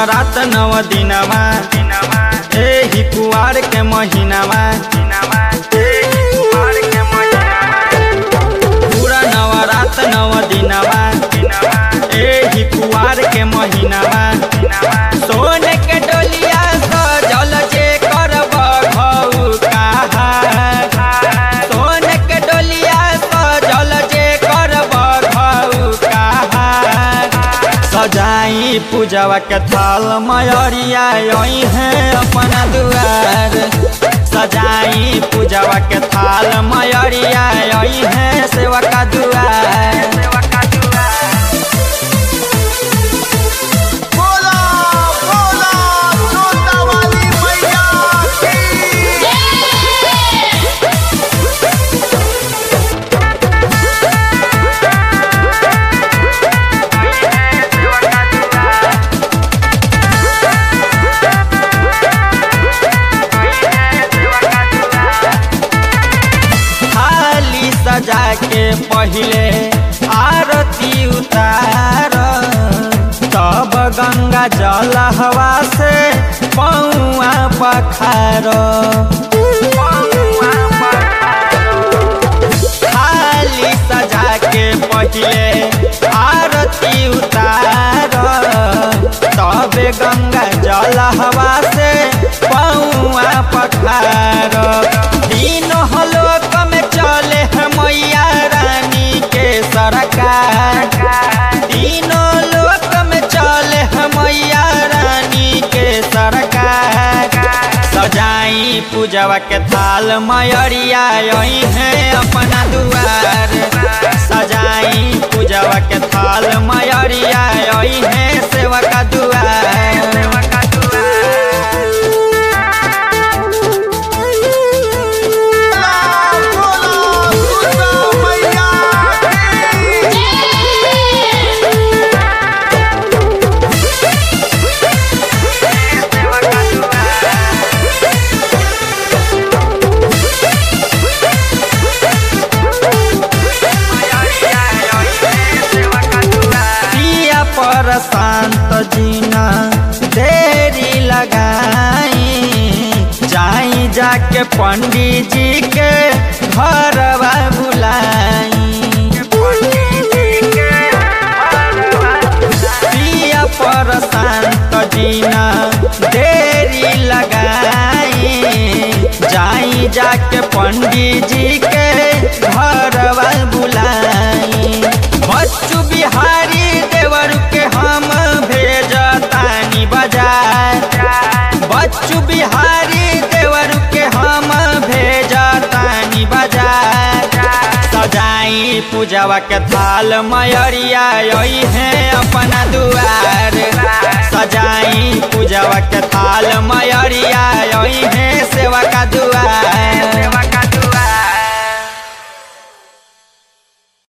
नवरात नव दिनवा एही कुआर के महीनावा पूरा नवरात नव दिनवा एही कुआर के महीनावा सोने के डोलिया सजल जे करब घऊ कहा सोने के डोलिया सजल जे करब घऊ कहा सजाई पूजवा के थाल मयरिया यही है अपना दुआर सजाई पूजवा के थाल मयरिया यही है सेवा का दुआर बोला बोला जोता वाली मैया की थाली सजा के पहिले आरती उतार तब गंगा जल हवा से पौआ पखार थाली सजा के पहिले आरती उतार तब गंगा जल हवा से पौआ पखार तीनों लोक में चले है मैया रानी के सरकार तीनों लोक में चले है मैया रानी के सरकार सजाई पूजवा के थाल मयरिया यही है अपना दुआर सजाई पूजवा के थाल मयरिया यही है सेवा का दुआर बोला बोला जोता मैया की पिया पर शांत जीना देरी लगाई जाई जाके पंडित जी के घरवा बुलाई पिया पर शांत जीना देरी लगाई जाई जाके पंडित जी के घरवा बुलाई बच्चू बिहारी देवर के हम भेजतानी बाजार बच्चू बिहारी देवर के हम भेजतानी बाजार सजाई पूजवा के थाल मयरिया यही है अपना दुआर सजाई पूजवा के थाल मयरिया यही है सेवा का दुआर